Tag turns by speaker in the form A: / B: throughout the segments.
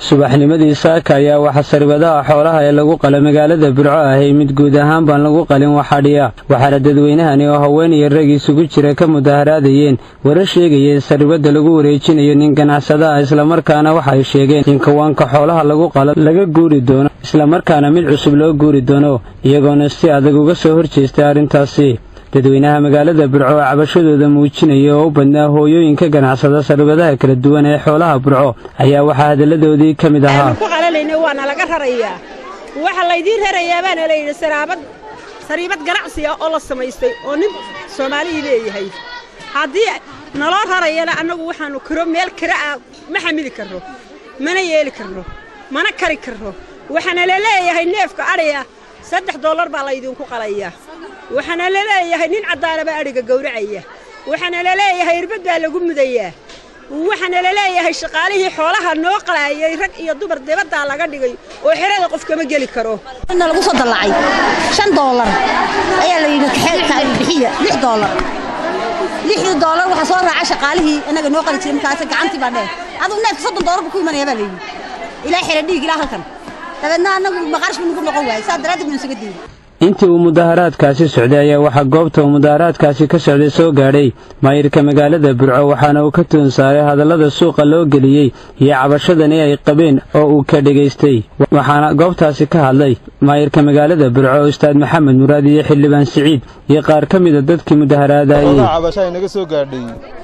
A: subaxnimadii saaka ayaa waxaa saribadaha xoolaha ee lagu qala magaalada burco ahay mid guud ahaan baan lagu qalin waxadhiya waxaana dadweynahani oo haween iyo rag isugu jira ka mudaharaadayeen warar sheegaya in saribadda lagu wareejinayo nin ganacsada ah islamarkaana waxay sheegeen in kawaanka xoolaha lagu qalo laga guuri doono islamarkaana mid cusub loo guuri doono iyagoona si adag uga soo horjeestay arrintaasi dadweynaha magaalada burco oo cabashadooda muujinaya oo u badnaa hooyooyinka ganacsada saribadaha kala duwan ee xoolaha burco ayaa waxaa hadalladoodii ka mid ahaa
B: ku qalalayna waana laga rarayaa waxa laydiin rarayaa baana layidhi saraabad sariibad ganacsiga oo la samaystay oo nin soomaalihii leeyahay haddii naloo rarayana annagu waxaannu kiro meel kira ah ma xamili karro mana yeeli karro mana kari karro waxaana la leeyahay neefka adhiga saddex dollar baa laydinku qalayaa waxaana la leeyahay nin caddaanaba adhiga gowracaya waxaana la leeyahay irbad baa lagu mudayaa waxaana la leeyahay shaqaalihii xoolaha noo qalaayay rag iyo dumar dibaddaa laga dhigay oo xerada qof kama geli karo
C: inna lagu soo dallacay shan doolar ayaa la yidhi bixiya lix doolar lixdii doolar waxaa soo raaca shaqaalihii innaga noo qali jiray markaas gacantii baa dheer aduu neefka soddon doolar buu ku imanaya baa la yidhi ilaa xera dhiig ilaa halkan dabeedna annagu maqaarshku nagu noqon waayay saa daraaddeed baan isaga diiday
A: intii uu mudaharaadkaasi socday ayaa waxaa goobta uu mudaharaadkaasi ka socday soo gaadhay maayirka magaalada burco waxaana uu ka tuun saaray hadallada suuqa loo geliyey iyo cabashadani ay qabeen oo uu ka dhegaystay waxaana goobtaasi ka hadlay maayirka magaalada burco ustaad maxamed muraad iyo xildhibaan siciid iyo qaar ka mida dadkii mudaharaadayey
D: cabasha ay naga soo gaadhay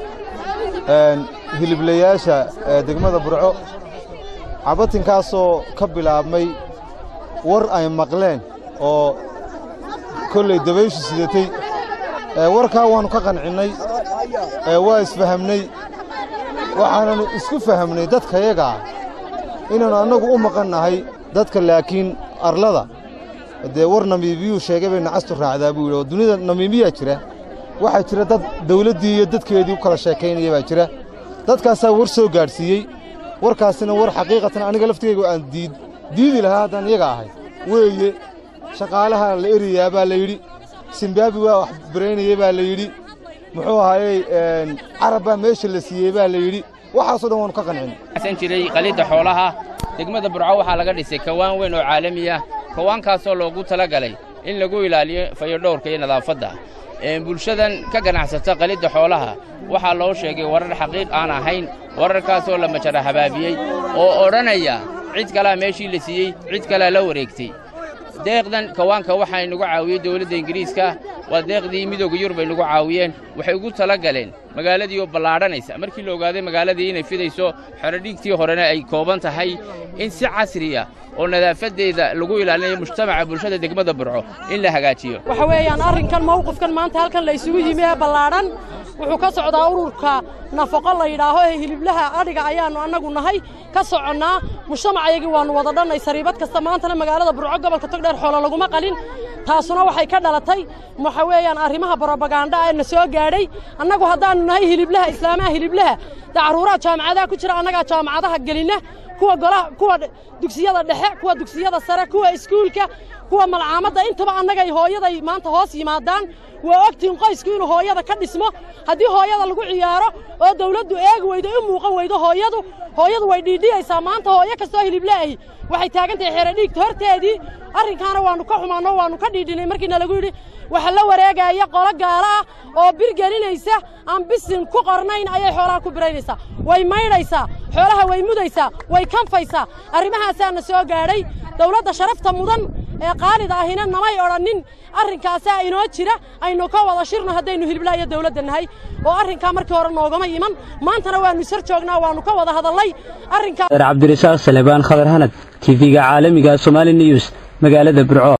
D: hiliblayaasha degmada burco cabatinkaasoo ka bilaabmay war ay maqleen oo kolley dabayshu sidatay warkaa waannu ka qancinnay waa isfahamnay waxaananu isku fahamnay dadkayagaa inaannu annagu u maqannahay dadka laakiin arlada dee war namiibiyuu sheegay bay nacastu raacdaa buu yidhi oo dunida namiimiyaa jira waxaa jira dad dawladdii iyo dadkeedii u kala sheekaynaya baa jira dadkaasaa war soo gaadhsiiyey warkaasina war xaqiiqatan aniga laftigayga aan diidi lahaa haddaan iyaga ahay weeye shaqaalaha la eriyaa baa la yidhi simbaabi waa wax baraynayey baa la yidhi muxuu ahaayey carab baa meesha la siiyey baa la yidhi waxaasoo dhan waannu ka qancin
E: san jiray qalidda xoolaha degmada burco waxaa laga dhisay kawaan weyn oo caalami ah kawaankaasoo loogu tala galay in lagu ilaaliyo fayodhowrka iyo nadaafadda bulshadan ka ganacsata qalidda xoolaha waxaa loo sheegay warar xaqiiq aan ahayn wararkaasoo la majara habaabiyey oo odhanaya cid kalaa meeshii la siiyey cid kalaa la wareegtay deeqdan kawaanka waxaa inagu caawiyey dawladda ingiriiska waa deeqdii midooga yurub ay nagu caawiyeen waxay ugu tala galeen magaaladii oo ballaadhanaysa markii la ogaaday magaaladii inay fidayso xerodhiigtii horena ay kooban tahay in si casriya oo nadaafaddeeda lagu ilaalinayo mujtamaca bulshada degmada burco in la hagaajiyo
F: waxa weeyaan arrinkan mawqifkan maanta halkan la isugu yimi ee ballaadhan wuxuu ka socdaa ururka nafaqo la yidhaaho ee hiliblaha adhiga ayaannu annagu nahay ka soconnaa mujtamacayagii waannu wada dhannay sariibad kasta maantana magaalada burco gobolka togdheer xoolo laguma qalin taasuna waxay ka dhalatay waxa weeyaan arrimaha brobaganda ee na soo gaadhay annagu haddaannu nahay hiliblaha islaamaha hiliblaha dee carruuraha jaamacadaha ku jira annagaa jaamacadaha gelinna kuwa golaha kuwa dugsiyada dhexe kuwa dugsiyada sare kuwa iskuulka kuwa malcaamadda intaba annagay hooyaday maanta hoos yimaadaan waa ogtiin qoysku inuu hooyada ka dhismo haddii hooyada lagu ciyaaro oo dawladdu eegi weydo u muuqan weydo hooyadu hooyadu way dhiidhiyaysaa maanta hooyo kastoo hilibla'ahi waxay taagan tahay xeero dhiigta horteedii arrinkaana waannu ka xumaanno waannu ka dhiidhinay markiina lagu yidhi waxa la wareegaya qolo gaala ah oo bir gelinaysa aan bisin ku qornayn ayay xoolaha ku biraynaysaa way maydhaysaa xoolaha way mudaysaa way kanfaysaa arrimahaasaana soo gaadhay dawladda sharafta mudan ee qaalida ahina namay odhannin arrinkaasaa inoo jira aynu ka wada shirno haddaynu hilibla iyo dawladda nahay oo arrinkaa markii hore noogama iman maantana waannu isar joognaa waannu ka wada hadallay
A: cabdirasaaq salebaan khadar hanad tv-ga caalamiga somaali news magaalada burco